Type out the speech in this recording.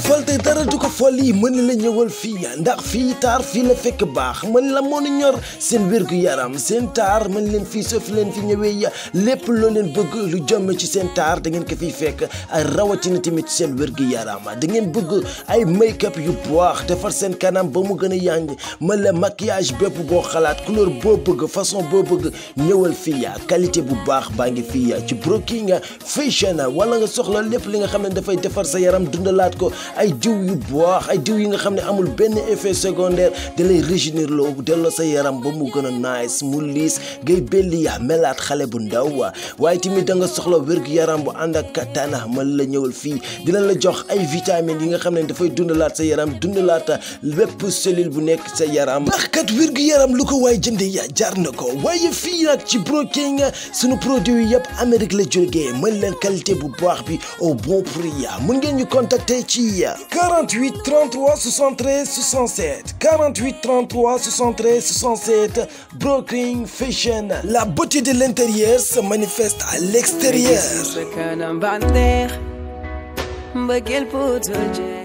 fal te dara du ko fol yi mën la ñëwal fii ndax fii taar fii la fekk baax mën la moo ñor seen wérgu yaram seen taar mën leen fii soo fi leen fi ñëwee lépp loo leen bëgg lu jëm ci seen taar da ngeen ko fiy fekk ay rawatina tamit seen wérgu yaram da ngeen bëgg ay make-up yu baax defar seen kanam ba mu gën a yànj mën la maquillage bépp boo xalaat couleur boo bëgg façon boo bëgg ñëwal fii qualité bu baax baa ngi fii ci broking fashion wala nga soxla lépp li nga xam ne dafay defar sa yaram dundalaat ko ay diw yu baax ay diw yi nga xam ne amul benn effet secondaire da lay régénérer loo delloo sa yaram ba mu gën a nice mu liis ngay belli yaa melaat xale bu ndaw waaye tamit da nga soxla wérgu yaram bu ànd ak katana mën la ñëwal fii dina la jox ay vitamines yi nga xam ne dafay dundalaat sa yaram dundalaat lépp cellule bu nekk sa yaram ndax kat wérgu yaram lu ko waay jënde ya jar na ko waaye fii nag ci broking sunu produit yëpp Amérique la jógee mën leen qualité bu baax bi au bon prix mun ngeen ñu contacter ci 48 33 73 67 48 33 73 67 Broking Fashion la beauté de l'intérieur se manifeste à l'extérieur sa kanam bànneex mbëggeel puutul jeex